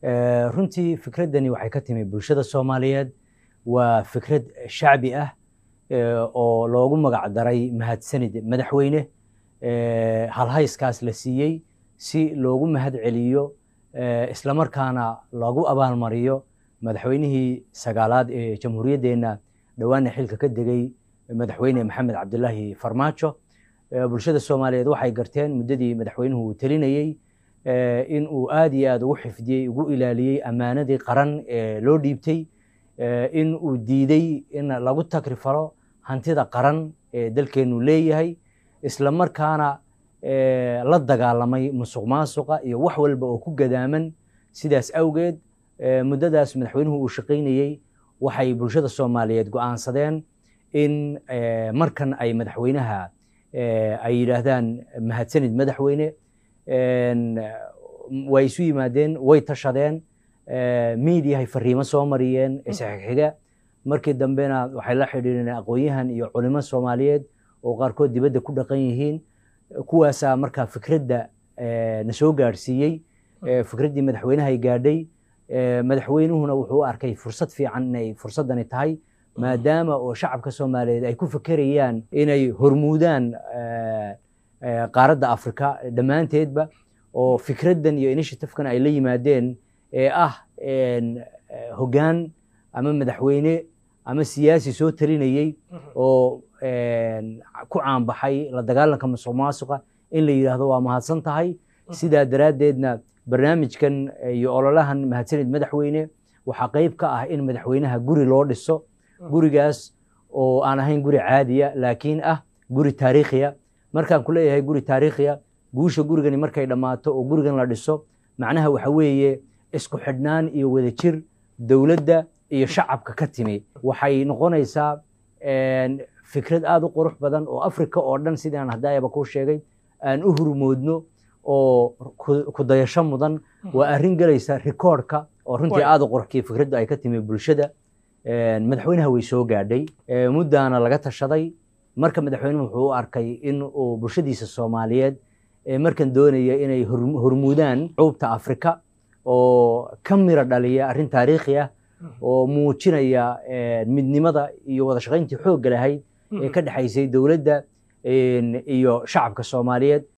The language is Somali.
runtii fikraddani waxay ka timi bulshada soomaaliyeed waa fikrad shacbi ah oo loogu magac daray mahadsanid madaxweyne halhayskaas la siiyey si loogu mahad celiyo islamarkaana loogu abaalmariyo madaxweynihii sagaalaad ee jamhuuriyaddeenna dhowaana xilka ka degay madaxweyne maxamed cabdilaahi farmaajo bulshada soomaaliyeed waxay garteen muddadii madaxweynuhu uu telinayey in uu aad iyo aad ugu xifdiyey ugu ilaaliyey ammaanadii qaran ee loo dhiibtay in uu diidey in lagu takrifalo hantida qaran ee dalkeennu leeyahay isla markaana la dagaalamay musuq maasuqa iyo wax walba oo ku gadaaman sidaas awgeed muddadaas madaxweynuhu uu shaqaynayey waxay bulshada soomaaliyeed go'aansadeen in markan ay madaxweynaha ay yidhaahdaan mahadsanid madaxweyne way isu yimaadeen way tashadeen miidiyahay fariimo soo mariyeen isxixiga markii dambena waxay la xidhiireen aqoon-yahan iyo culimo soomaaliyeed oo qaarkood dibadda ku dhaqan yihiin kuwaasaa markaa fikradda na soo gaadhsiiyey fikraddii madaxweynahay gaadhay madaxweynuhuna wuxuu u arkay fursad fiican inay fursaddani tahay maadaama oo shacabka soomaaliyeed ay ku fekerayaan inay hormuudaan qaaradda afrika dhammaanteedba oo fikraddan iyo initiatifekan ay la yimaadeen ee ah hoggaan ama madaxweyne ama siyaasi soo talinayey oo ku caanbaxay la dagaalanka musuq maasuqa in la yidhaahdo waa mahadsan tahay sidaa daraaddeedna barnaamijkan iyo ololahan mahadsanid madaxweyne waxaa qayb ka ah in madaxweynaha guri loo dhiso gurigaas oo aan ahayn guri caadiya laakiin ah guri taariikhiya markaan ku leeyahay guri taariikhiya guusha gurigani markay dhammaato oo gurigan la dhiso macnaha waxa weeye isku xidhnaan iyo wadajir dowladda iyo shacabka ka timi waxay noqonaysaa fikrad aada u qurux badan oo africa oo dhan sidaan haddaayaba kuu sheegay aan u hurmoodno oo ku dayasho mudan waa arrin gelaysa rikoorhka oo runtii aada u qurxkii fikraddu ay ka timi bulshada madaxweynaha way soo gaadhay muddaana laga tashaday marka madaxweynuhu wuxuu u arkay in uu bulshadiisa soomaaliyeed markan doonaya inay hormuudaan cuubta afrika oo ka mira dhaliya arrin taariikhi ah oo muujinaya midnimada iyo wada shaqayntii xoogga lahayd ee ka dhexaysay dowladda iyo shacabka soomaaliyeed